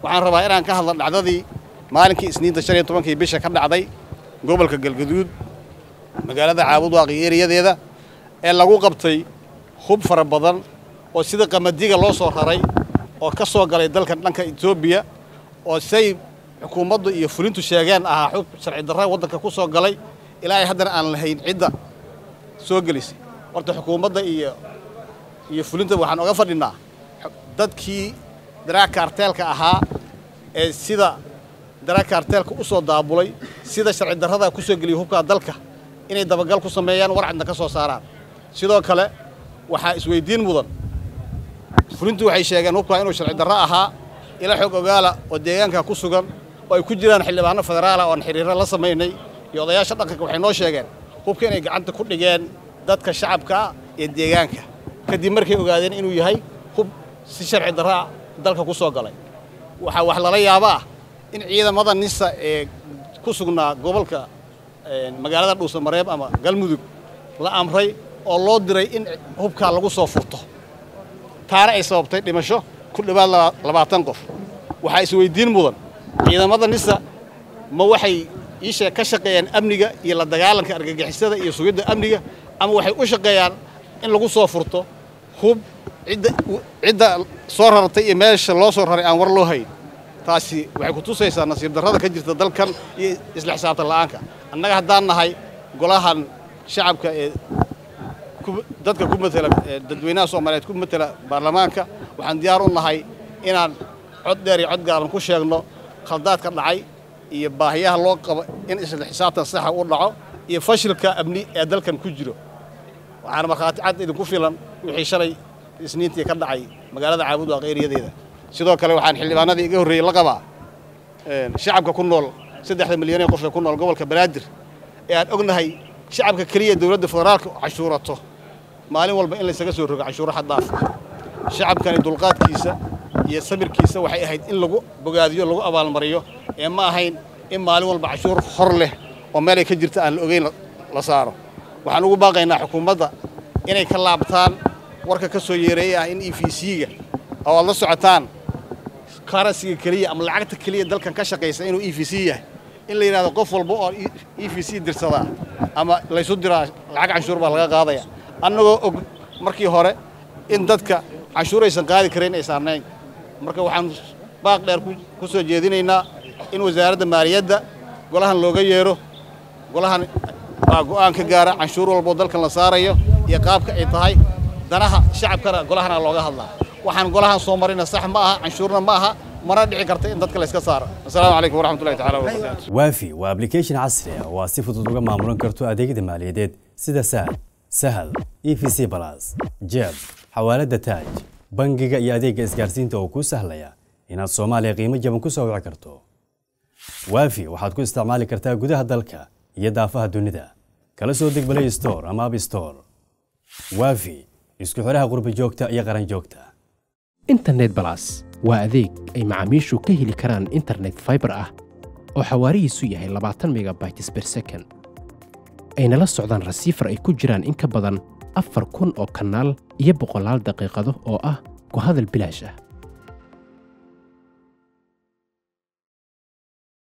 waxaan rabaa inaan ka hadlo dhacdadii maalinkii isniinta shan iyo tobankii bisha ka dhacday gobolka galgaduud magaalada caabudwaaq iyo eriyadeeda ee lagu qabtay hub fara badan oo sida qamadiga loo soo raray oo ka soo galay dalkan dhanka etoobiya oo say xukuumaddu iyo fulintu sheegeen ahaa xub sharci darra waddanka ku soo galay ilaa ay haddana aan lahayn cidda soo gelisay horta xukuumadda iyo iyo fulinta waxaan oga fadhinaa dadkii daraa kaarteelka ahaa ee sida daraa kaarteelka u soo daabulay sida sharci darrada ku soo geliyay hubkaa dalka inay dabagal ku sameeyaan warcadna ka soo saaraan sidoo kale waxaa isweydiin mudan fulintu waxay sheegeen hubkaa inuu sharci darro ahaa ila xog ogaala oo deegaanka ku sugan oo ay ku jiraan xildhibaano federaala oon xiriiro la samaynay iyo odayaasha dhaqanka waxay noo sheegeen hubka inay gacanta ku dhigeen dadka shacabkaa iyo deegaanka kadib markay ogaadeen inuu yahay hub si sharci darraa dalka ku soo galay waxaa wax lala yaaba ah in ciidamada nisa ee ku sugnaa gobolka magaalada dhuusamareeb ama galmudug la amray oo loo diray in hubkaa lagu soo furto taana ay sababtay dhimasho ku dhowaad labaatan qof waxaa isweydiin mudan ciidamada nisa ma waxay iishee ka shaqeeyaan amniga iyo la dagaalanka argagixisada iyo sugidda amniga ama waxay u shaqeeyaan in lagu soo furto hub cidda cidda soo rartay iyo meesha loo soo raray aan war loo hayn taasi waxay ku tusaysaa nasiib darrada ka jirta dalkan iyo isla xisaabtan la'aanka annaga haddaan nahay golahan shacabka ee dadka ku matela dadweynaha soomaaliyeed ku matela baarlamaanka waxaan diyaar u nahay inaan cod dheer iyo cod gaaban ku sheegno khaldaadka dhacay iyo baahiyaha loo qabo in isla xisaabtan saxa u dhaco iyo fashilka amni ee dalkan ku jiro waxaana markhaati cad idinku filan wixii shalay isniintii ka dhacay magaalada caabudwaaq eriyadeeda sidoo kale waxaan xildhibaanadii iga horreeyey la qabaa shacabka ku nool saddexda milyanee qof ee ku nool gobolka banaadir ee aan ognahay shacabka keliya dowladda federaalka cashuurato maalin walba in laysaga soo rogo cashuuro xaddaaf shacabkani dulqaadkiisa iyo sabirkiisa waxay ahayd in lagu bogaadiyo lagu abaalmariyo ee ma ahayn in maalin walba cashuur hor leh oo meelay ka jirta aan la ogeyn la saaro waxaan ugu baaqaynaa xukuumadda inay ka laabtaan warka ka soo yeereeya ah in e v c-ga oo aad la socotaan karansiga keliya ama lacagta keliya dalkan ka shaqaysa inuu e v c yahay in la yidhahdo qof walba oo e v c dirsadaa ama laysu diraa lacag canshuur baa laga qaadaya annagoo og markii hore in dadka canshuuraysan qaadi karayn ay saarnayn marka waxaan baaq dheer ku soo jeedinaynaa in wasaaradda maaliyadda golahan looga yeero golahan baa go'aan ka gaara canshuur walboo dalkan la saarayo iyo qaabka ay tahay danaha shacabkana golahana looga hadlaa waxaan golahan soo marina sax ma aha canshuurna ma aha mana dhici karta in dadka layska saaro asalaamu calaykum waraxmatullahi tacala wabarakaatu waafi waa application casri ah oo aad si fudud uga maamulan karto adeegyada maaliyadeed sida saad sahal e v c balas jeeb xawaaladda taaj bangiga iyo adeegga isgaarsiinta oo kuu sahlaya inaad soomaaliya qiimo jaban ku soo wici karto waafi waxaad ku isticmaali kartaa gudaha dalka iyo daafaha dunida kala soo deg balay store ama ab store waafi isku xidhaha qurbi joogta iyo qaran joogta internet balas waa adeeg ay macaamiishu ka heli karaan internet faibar ah oo xawaarihiisu yahay labaatan megabytes ber second ayna la socdaan rasiifar ay ku jiraan in ka badan afar kun oo kanaal iyo boqolaal daqiiqado oo ah ku hadal bilaash ah